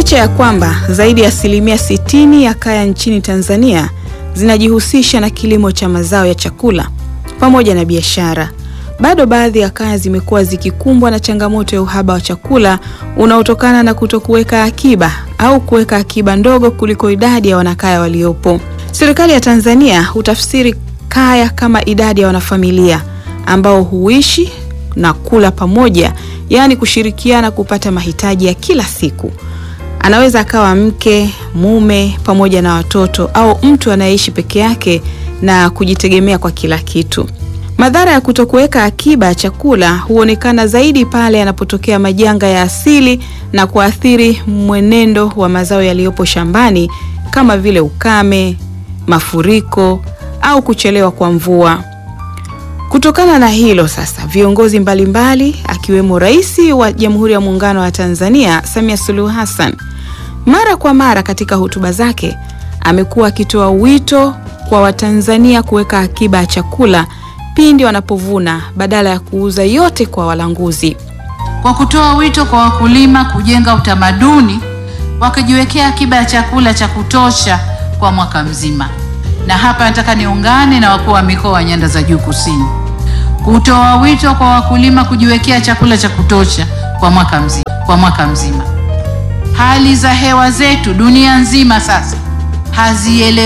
Licha ya kwamba zaidi ya asilimia sitini ya kaya nchini Tanzania zinajihusisha na kilimo cha mazao ya chakula pamoja na biashara, bado baadhi ya kaya zimekuwa zikikumbwa na changamoto ya uhaba wa chakula unaotokana na kutokuweka akiba au kuweka akiba ndogo kuliko idadi ya wanakaya waliopo. Serikali ya Tanzania hutafsiri kaya kama idadi ya wanafamilia ambao huishi na kula pamoja, yaani kushirikiana kupata mahitaji ya kila siku. Anaweza akawa mke, mume pamoja na watoto au mtu anayeishi peke yake na kujitegemea kwa kila kitu. Madhara ya kutokuweka akiba ya chakula huonekana zaidi pale yanapotokea majanga ya asili na kuathiri mwenendo wa mazao yaliyopo shambani kama vile ukame, mafuriko au kuchelewa kwa mvua. Kutokana na hilo sasa, viongozi mbalimbali akiwemo Rais wa Jamhuri ya Muungano wa Tanzania Samia Suluhu Hassan mara kwa mara katika hotuba zake amekuwa akitoa wito kwa Watanzania kuweka akiba ya chakula pindi wanapovuna badala ya kuuza yote kwa walanguzi. Kwa kutoa wito kwa wakulima kujenga utamaduni wakijiwekea akiba ya chakula cha kutosha kwa mwaka mzima. Na hapa nataka niungane na wakuu wa mikoa wa Nyanda za Juu Kusini kutoa wito kwa wakulima kujiwekea chakula cha kutosha kwa mwaka mzima, kwa mwaka mzima. Hali za hewa zetu dunia nzima sasa haziele